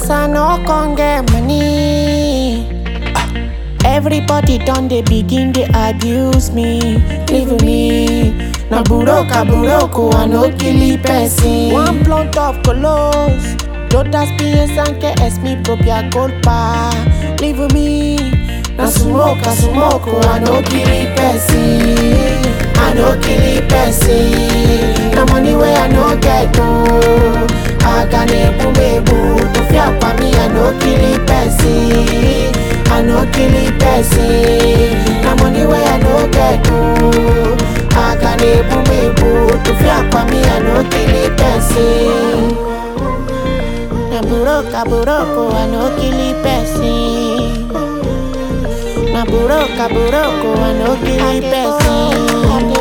As I no con get money. Everybody done they begin they abuse me, leave me. Na buroka buroko I no kill person. One blunt of colos, todas piensan que es mi propia culpa, leave me. Na smoke, I smoke, I no kill person. I no kill person. Na money where I no get to. I can ebu mebu to fear for me. I no kill person. I no kill person. Na money where I no get to. I can ebu mebu to fear for me. I no kill person. Na buroka buroko, I no kill person. Na buroka buroko, I no kill person.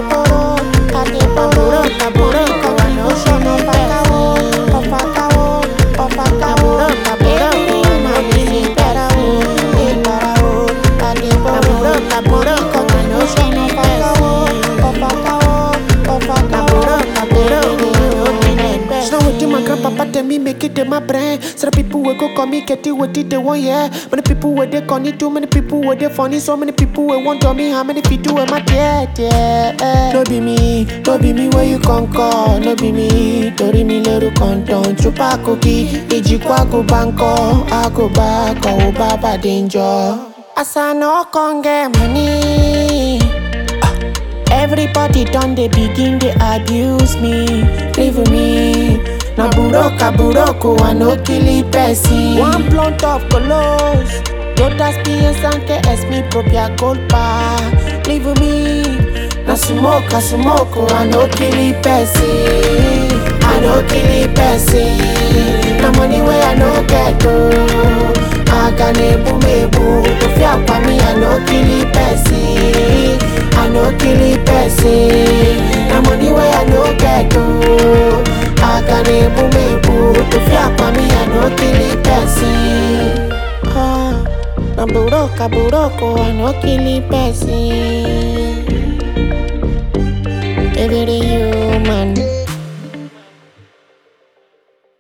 Na buroka buroko, I no show no person. Na buroka buroko, I no kill person. Na buroka buroko, I no show no person. Na buroka buroko, I no kill person. Now what my grandpapa tell me make it in my brain. So the people will go call me get it what did they want yeah. Many people were they call me too many people were they funny. So many people will want to me how many people am I yeah yeah. No be me, no be me where you come call. No be me, tori mi leru konton. Chupa cookie, iji kwa go banko. I go back, oh baba danger. As I no con get money. Everybody done they begin they abuse me, leave me. Na buroka buroko, I no kill person. One blunt of colos, todas piensan que es mi propia culpa, leave me. Na smoke, I smoke, I no kill person. I no kill person. Na money where I no get to. I can ebu mebu to fear for me. I no kill person. I no kill person. Na money where I no get to. I can ebu mebu to fear for me. I no kill person. Ah, na buroka buroko, I no kill person. Every human.